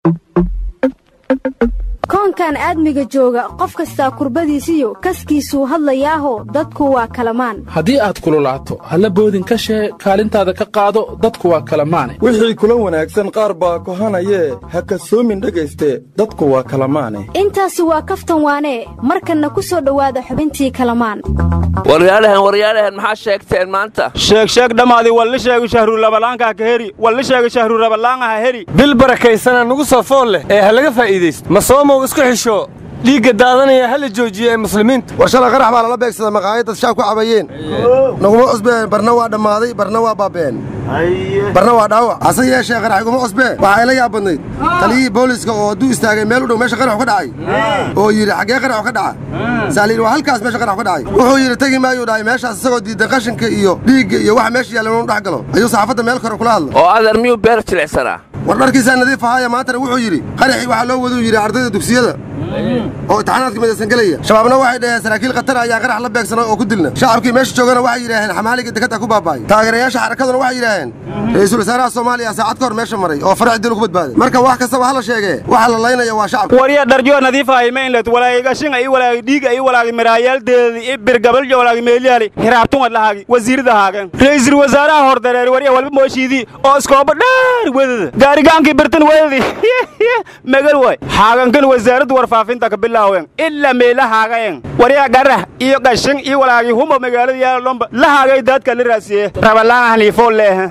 koonkan aadmiga jooga qof kastaa kurbadiisiyo kaskiisuu hadlayaaho dadku waa kalamaan haddii aad kululaato halla boodin ka shee kaalintaada ka qaado dadku waa kalamaane wixii kula wanaagsan qaar baa kohanayee ha kasoomin dhegayste dadku waa kalamaane intaasi waa kaftan waanee markanna ku soo dhowaada xubintii kalamaan waryaalahan waryaalahan maxaa sheegteen maanta sheegsheeg dhammaadii walli sheegu shahrulabalaankaa ka heri walli sheegu shahrurabalaangaha heri bil barakaysana nugu soo fool leh ee ha laga faa'iidaysto ma soomow isku xisho dhiigga daadanaya ha la joojiyo ee muslimiinta war shalay qarax baa lala beegsada maqaayad dad shaab ku cabayeen naguma cusbeen barna waa dhammaaday barna waa baabeen barna waa dhaawac hase yeeshee qarax iguma cusbee waxaa ila yaab badnayd taliyihii booliiska oo hadduu istaagay meel u dhow meesha qaraxu ka dhacay oo yidhi xaggee qaraxu ka dhaca saaliin waa halkaas meesha qaraxu ka dhacay wuxuu yidhi tegi maayuu dhahay meeshaas isagoo diidan qashinka iyo dhiigga iyo waxa meesha yaalla inuu dhex galo ayuu saxaafadda meel kore kula hadla oo adeer miyuu beer jilicsanaa war dharkiisaa nadiif ahaaya maantana wuxuu yidhi qaraxii waxaa loo waduu yidhi ardayda dugsiyada oo imtixaanaadka midaysan gelaya shabaabna waxay dhaheen saraakiil khatar ayaa qarax la beegsanay oo ku dilna shacabkii meesha joogana waxay yidhaaheen xamaaliga dekadda ku baaba'ay taageerayaasha xarakaduna waxay yidhaaheen ra'iisul wasaaraha soomaaliya saacad ka hor meesha maray oo farax dil ku badbaaday marka wax kastaba hala sheegee waxa la laynaya waa shacabka warya dharjoo nadiifahay mainlet walaagi gashinga ii walaagi dhiiga ii walaagi maraayaaldeedi ii birgabaljo walaagi meelyaali hiraabtungad lahaagi wasiirida haagen ra'iisul wasaaraha hordareeri warya walba mooshiidii oo iskooba dheer wedada gaarigaankii birtan wedadi megal way haagankan wasaaradda warfaafinta ka bilaawen ilaa meela haagayen warya garah iyo gashin iyo walaagi humo magaalada yaala lomba la haagay daadka la raasiye rabalaan haniifoo leeha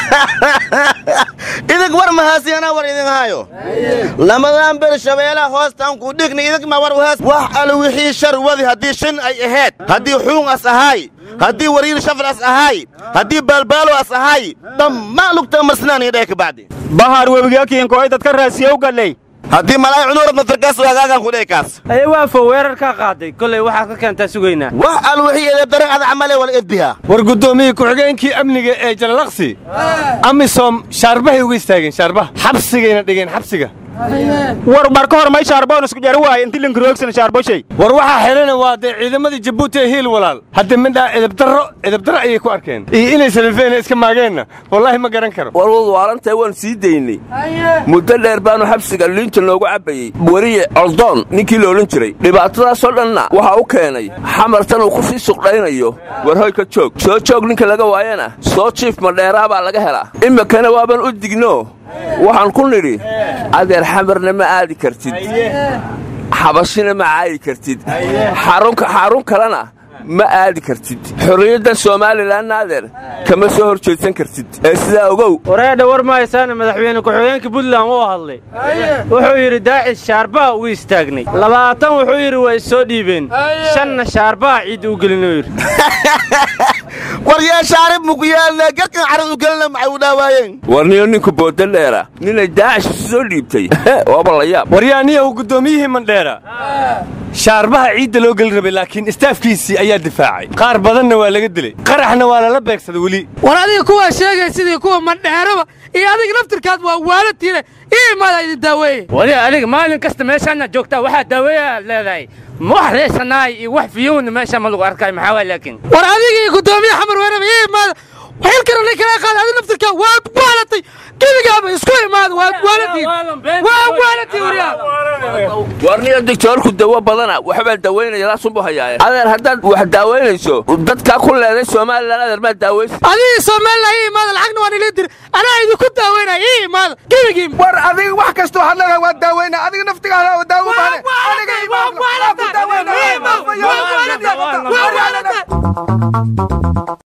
idig war mahaasiyanaa war idin haayo lamadaan ber shabeelaha hoostaan ku dhigni idig ma war wahaas wax al wixii shar wadi haddii shin ay ahayd haddii xuun as ahaay haddii wariir shafal as ahaay haddii baalbaalo as ahaay dhammaan lugta masnaan iyo dhee kabacdi bahar webigakiinkoy dadka raasiye u galley haddii malaay cunuurad naftarkaas waagaagan ku dheekaas aye waafo weerarkaa qaaday kolay waxaad ka keentaa sugaynaa wax al wixii edeebdaran ada camale wal edbiha war guddoomiyii ku-xigeenkii amniga ee jalalaqsi amisom shaarbahay uga istaageen shaarbaha xabsigayna dhigeen xabsiga war marka hor may shaarboon isku jari waaye inti linkaroogsan shaarboshay war waxaa xidhana waa dee ciidamadii jabuuti ee hiil walaal hadda midhaa edabdarro edabdarro ayay ku arkeen iyo inay salifeena iska maageenna wallaahi ma garan karo war wad waalantahay waan sii daynay muddo dheer baanu xabsiga liinta noogu cabbayey weriye coldoon ninkii la odhan jiray dhibaatadaasoo dhanna waxaa u keenay xamartan uu ku sii suqdhaynayo war hoy ka joog soo joog ninka laga waayana soo jiif madheeraa baa laga helaa iminkana waaban u digno waxaan ku nidhi adeer xamarna ma aadi kartid xabashina ma caayi kartid xarun kalena ma aadi kartid xorriyaddan somalilanna adeer kama soo hor jeedsan kartid ee sidaa ogow wareedha war mahaysaana madaxweyne ku-xigeenka puntland wuu hadlay wuxuu yidhi daacis shaarbaha ugu istaagnay labaatan wuxuu yidhi waa issoo dhiibeen shanna shaarbaha ciid u gelinuu yidhi war yaa shaarib muku yaalna garkan carad u gelina maxay u dhaawaayeen warniyo ninku booda dheera ninay daacish isu soo dhiibtay waaba la yaab waryaaniyahu guddoomiyihii mandheera shaarbaha ciidda loo geli rabay laakiin istaafkiisii ayaa difaacay qaar badanna waa laga dilay qaraxna waa lala beegsaday weli war adiga kuwaa sheegay sidii kuwa mandheeraba iyo adiga naftirkaad waa waalatiine ii imaada idin daaweeye wali adiga maalin kasta meeshaana joogtaa waxaa daaweeyaa leedahay ma wax reesanaay iyo wax fiyowna meesha ma lagu arkaayo maxaa waa laakiin war adigii guddoomiye xamar weeraba ii imaada xilkana nin kala qaada adiga naftirkaa waad waalatay gebigaaba isku imaada waad waalatiin waa waalatiin waryaa warniyo digtoorku dawo badana waxbaa daawaynaya laasunbu hayaaye adeer haddaad wax daawaynayso dadkaa ku leeday somalilan adeer maad daawaysa adigii somalilan ii imaada lacagna waan ilii diri anaa idinku daawaynaya ii imaada gebigii war adiga wax kastoo hadlaga waa daawayna adiga naftigaada daawo baane